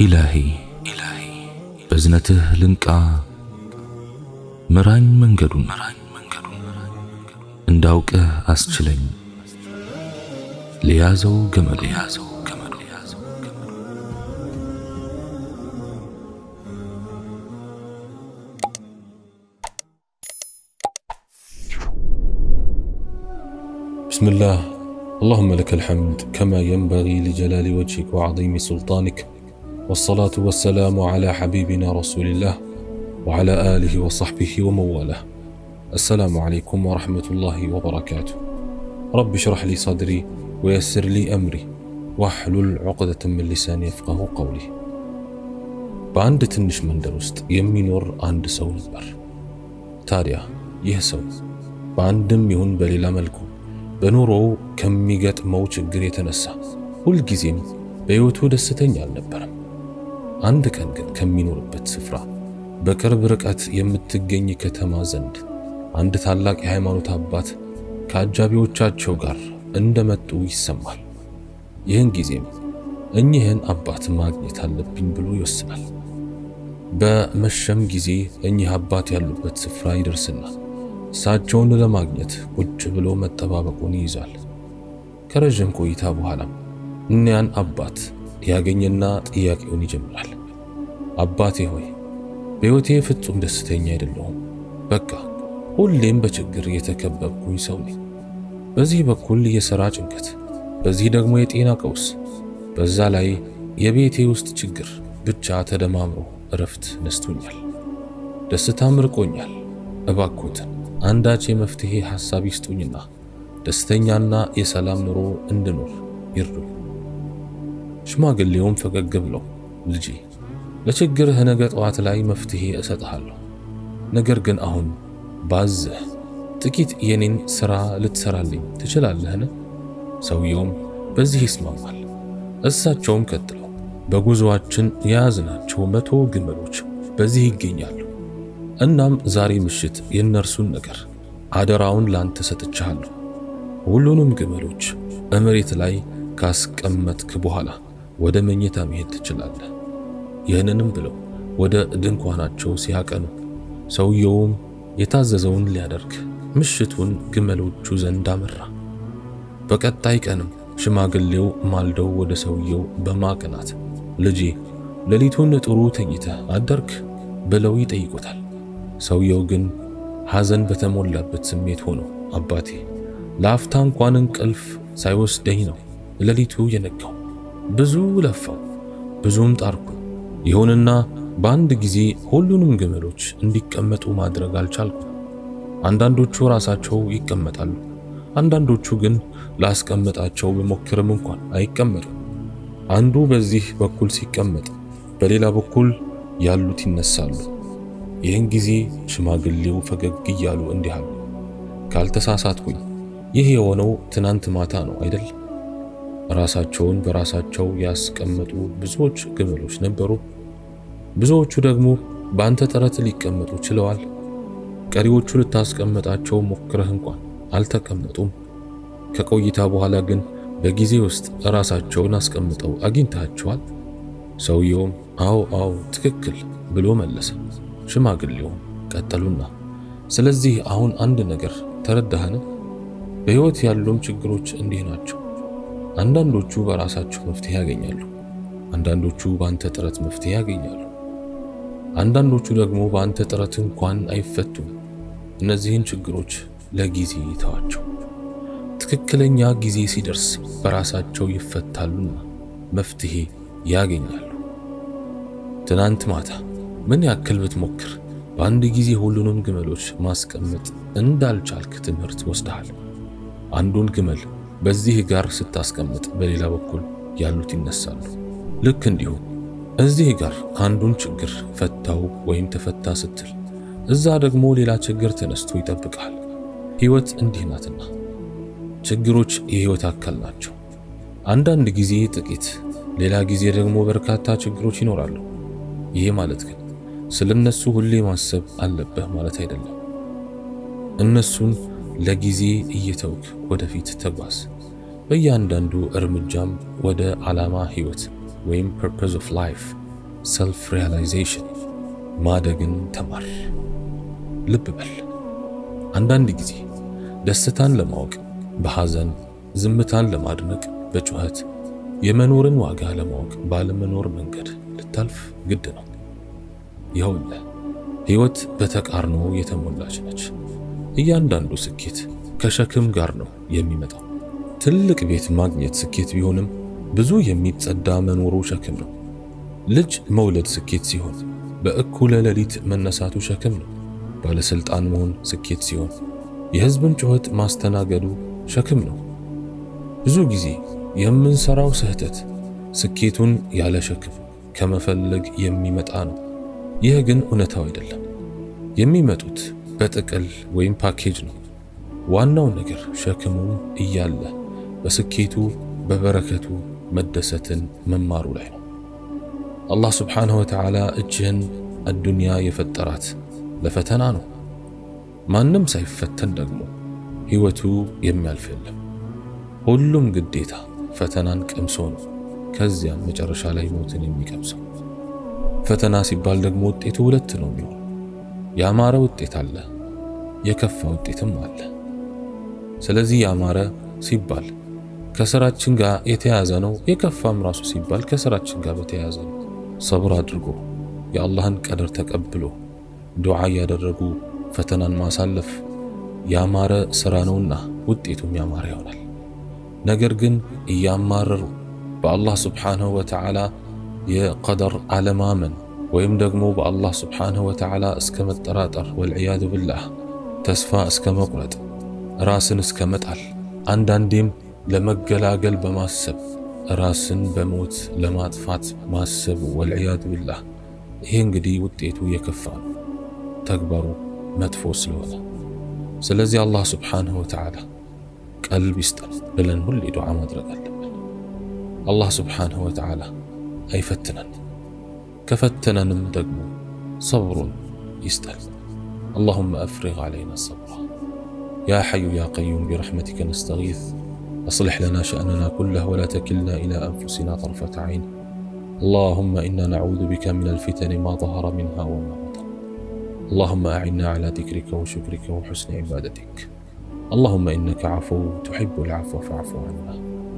ኢላሂ በዝነትህ ልንቃ ምራኝ መንገዱን እንዳውቅህ አስችለኝ ለያዘው ገመዱ بسم الله اللهم لك الحمد كما ينبغي لجلال وجهك وعظيم سلطانك والصلاة والسلام على حبيبنا رسول الله وعلى آله وصحبه ومن والاه السلام عليكم ورحمة الله وبركاته رب اشرح لي صدري ويسر لي أمري واحلل عقدة من لساني يفقه قولي በአንድ ትንሽ መንደር ውስጥ የሚኖር አንድ ሰው ነበር። ታዲያ ይህ ሰው በአንድም ይሁን በሌላ መልኩ በኑሮው ከሚገጥመው ችግር የተነሳ ሁልጊዜም በሕይወቱ ደስተኛ አልነበረም። አንድ ቀን ግን ከሚኖርበት ስፍራ በቅርብ ርቀት የምትገኝ ከተማ ዘንድ አንድ ታላቅ የሃይማኖት አባት ከአጃቢዎቻቸው ጋር እንደመጡ ይሰማል። ይህን ጊዜም እኚህን አባት ማግኘት አለብኝ ብሎ ይወስናል። በመሸም ጊዜ እኚህ አባት ያሉበት ስፍራ ይደርስና እሳቸውን ለማግኘት ቁጭ ብሎ መጠባበቁን ይይዛል። ከረዥም ቆይታ በኋላም እኒያን አባት ያገኘና ጥያቄውን ይጀምራል። አባቴ ሆይ በሕይወቴ ፍጹም ደስተኛ አይደለሁም። በቃ ሁሌም በችግር የተከበብኩኝ ሰው ነኝ። በዚህ በኩል የሥራ ጭንቀት፣ በዚህ ደግሞ የጤና ቀውስ፣ በዛ ላይ የቤቴ ውስጥ ችግር ብቻ ተደማምሮ እረፍት ነስቶኛል። ደስታም ርቆኛል። እባኮትን አንዳች የመፍትሄ ሐሳብ ይስጡኝና ደስተኛና የሰላም ኑሮ እንድኖር ይርዱኝ። ሽማግሌውም ፈገግ ብለው ልጄ ለችግርህ ነገ ጠዋት ላይ መፍትሄ እሰጥሃለሁ። ነገር ግን አሁን ባዝህ ጥቂት የኔን ሥራ ልትሰራልኝ ትችላለህን? ሰውየውም በዚህ ይስማማል። እሳቸውም ቀጥለው በጉዞአችን የያዝናቸው መቶ ግመሎች በዚህ ይገኛሉ። እናም ዛሬ ምሽት የእነርሱን ነገር አደራውን ላንተ ሰጥቻለሁ። ሁሉንም ግመሎች በመሬት ላይ ካስቀመጥክ በኋላ ወደ መኝታ መሄድ ትችላለህ። ይህንንም ብለው ወደ ድንኳናቸው ሲያቀኑ ሰውየውም የታዘዘውን ሊያደርግ ምሽቱን ግመሎቹ ዘንድ አመራ። በቀጣይ ቀንም ሽማግሌው ማልደው ወደ ሰውየው በማቅናት ልጄ ሌሊቱን ጥሩ ተኝተህ አደርክ ብለው ይጠይቁታል። ሰውየው ግን ሐዘን በተሞላበት ስሜት ሆኖ አባቴ ለአፍታ እንኳን እንቅልፍ ሳይወስደኝ ነው ሌሊቱ የነጋው። ብዙ ለፋው፣ ብዙም ጣርኩ። ይሁንና በአንድ ጊዜ ሁሉንም ግመሎች እንዲቀመጡ ማድረግ አልቻልኩም። አንዳንዶቹ ራሳቸው ይቀመጣሉ፣ አንዳንዶቹ ግን ላስቀመጣቸው ብሞክርም እንኳን አይቀመጡም። አንዱ በዚህ በኩል ሲቀመጥ፣ በሌላ በኩል ያሉት ይነሳሉ። ይህን ጊዜ ሽማግሌው ፈገግ እያሉ እንዲህ አሉ፣ ካልተሳሳትኩኝ ይህ የሆነው ትናንት ማታ ነው አይደል? ራሳቸውን በራሳቸው ያስቀመጡ ብዙዎች ግመሎች ነበሩ። ብዙዎቹ ደግሞ በአንተ ጥረት ሊቀመጡ ችለዋል። ቀሪዎቹ ልታስቀመጣቸው ሞክረህ እንኳን አልተቀመጡም። ከቆይታ በኋላ ግን በጊዜ ውስጥ ራሳቸውን አስቀምጠው አግኝታቸዋል። ሰውየውም አዎ አዎ ትክክል ብሎ መለሰ። ሽማግሌውም ቀጠሉና ስለዚህ አሁን አንድ ነገር ተረዳህን? በሕይወት ያሉም ችግሮች እንዲህ ናቸው። አንዳንዶቹ በራሳቸው መፍትሄ ያገኛሉ፣ አንዳንዶቹ በአንተ ጥረት መፍትሄ ያገኛሉ፣ አንዳንዶቹ ደግሞ በአንተ ጥረት እንኳን አይፈቱም። እነዚህን ችግሮች ለጊዜ ተዋቸው። ትክክለኛ ጊዜ ሲደርስ በራሳቸው ይፈታሉና መፍትሄ ያገኛሉ። ትናንት ማታ ምን ያክል ብትሞክር በአንድ ጊዜ ሁሉንም ግመሎች ማስቀመጥ እንዳልቻልክ ትምህርት ወስደሃል። አንዱን ግመል በዚህ ጋር ስታስቀምጥ በሌላ በኩል ያሉት ይነሳሉ። ልክ እንዲሁ እዚህ ጋር አንዱን ችግር ፈታው ወይም ተፈታ ስትል እዛ ደግሞ ሌላ ችግር ተነስቶ ይጠብቃል። ሕይወት እንዲህ ናትና ችግሮች የሕይወት አካል ናቸው። አንዳንድ ጊዜ ጥቂት፣ ሌላ ጊዜ ደግሞ በርካታ ችግሮች ይኖራሉ። ይሄ ማለት ግን ስለነሱ ሁሌ ማሰብ አለብህ ማለት አይደለም። እነሱን ለጊዜ እየተውክ ወደፊት ተጓዝ። በእያንዳንዱ እርምጃም ወደ ዓላማ ሕይወት ወይም ፐርፐዝ ኦፍ ላይፍ ሰልፍ ሪያላይዜሽን ማደግን ተማር። ልብ በል አንዳንድ ጊዜ ደስታን ለማወቅ በሐዘን፣ ዝምታን ለማድነቅ በጩኸት፣ የመኖርን ዋጋ ለማወቅ ባለመኖር መንገድ ልታልፍ ግድ ነው። ይኸውልህ ሕይወት በተቃርኖ የተሞላች ነች። እያንዳንዱ ስኬት ከሸክም ጋር ነው የሚመጣው። ትልቅ ቤት ማግኘት ስኬት ቢሆንም ብዙ የሚጸዳ መኖሩ ሸክም ነው። ልጅ መውለድ ስኬት ሲሆን በእኩለ ሌሊት መነሳቱ ሸክም ነው። ባለስልጣን መሆን ስኬት ሲሆን የሕዝብን ጩኸት ማስተናገዱ ሸክም ነው። ብዙ ጊዜ የምንሰራው ስህተት ስኬቱን ያለ ሸክም ከመፈለግ የሚመጣ ነው። ይህ ግን እውነታው አይደለም። የሚመጡት በጥቅል ወይም ፓኬጅ ነው። ዋናው ነገር ሸክሙ እያለ በስኬቱ በበረከቱ መደሰትን መማሩ ላይ ነው። አላህ ስብሓንሁ ወተዓላ እጅህን አዱንያ የፈጠራት ለፈተና ነው። ማንም ሳይፈተን ደግሞ ሕይወቱ የሚያልፍ የለም። ሁሉም ግዴታ ፈተናን ቀምሶ ነው ከዚያም መጨረሻ ላይ ሞትን የሚቀምሰው። ፈተና ሲባል ደግሞ ውጤቱ ሁለት ነው የሚሆን። ያማረ ውጤት አለ፣ የከፋ ውጤትም አለ። ስለዚህ ያማረ ሲባል ከስራችን ጋር የተያያዘ ነው። የከፋም ራሱ ሲባል ከስራችን ጋር በተያያዘ ነው። ሰብር አድርጎ የአላህን ቀደር ተቀብሎ ዱዓ እያደረጉ ፈተናን ማሳለፍ ያማረ ስራ ነውና ውጤቱም ያማረ ይሆናል። ነገር ግን እያማረሩ በአላህ ስብሓንሁ ወተዓላ የቀደር አለማመን ወይም ደግሞ በአላህ ስብሓንሁ ወተዓላ እስከ መጠራጠር ወልዕያዙ ብላህ ተስፋ እስከ መቁረጥ ራስን እስከ መጣል አንዳንዴም ለመገላገል በማሰብ ራስን በሞት ለማጥፋት ማሰብ ወልዕያዙ ብላህ ይሄ እንግዲህ ውጤቱ የከፋ ነው፣ ተግባሩ መጥፎ ስለሆነ። ስለዚህ አላህ ስብሓንሁ ወተዓላ ቀልብ ይስጠን ብለን ሁሌ ዱዓ ማድረግ አለብን። አላህ ስብሓንሁ ወተዓላ አይፈትነን፣ ከፈተነንም ደግሞ ሰብሩን ይስጠን። اللهم أفرغ علينا الصبر يا حي يا قيوم برحمتك نستغيث أصلح لنا شأننا كله ولا تكلنا إلى أنفسنا طرفة عين اللهم إنا نعوذ بك من الفتن ما ظهر منها وما بطن اللهم أعنا على ذكرك وشكرك وحسن عبادتك اللهم إنك عفو تحب العفو فاعف عنا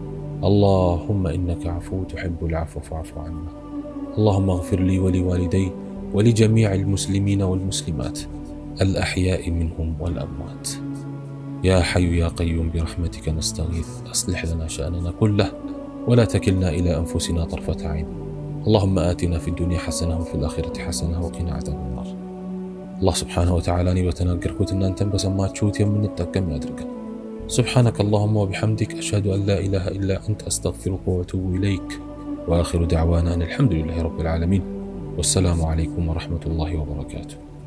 اللهم إنك عفو تحب العفو فاعف عنا اللهم اغفر لي ولوالدي ولجميع المسلمين والمسلمات الأحياء منهم والأموات يا حي يا قيوم برحمتك نستغيث أصلح لنا شأننا كله ولا تكلنا إلى أنفسنا طرفة عين اللهم آتنا في الدنيا حسنة وفي الآخرة حسنة وقنا عذاب النار الله سبحانه وتعالى أني بتناقركوت أن أنتم بسمات شوت يمن التقم يدرك سبحانك اللهم وبحمدك أشهد أن لا إله إلا أنت أستغفرك وأتوب إليك وآخر دعوانا أن الحمد لله رب العالمين والسلام عليكم ورحمة الله وبركاته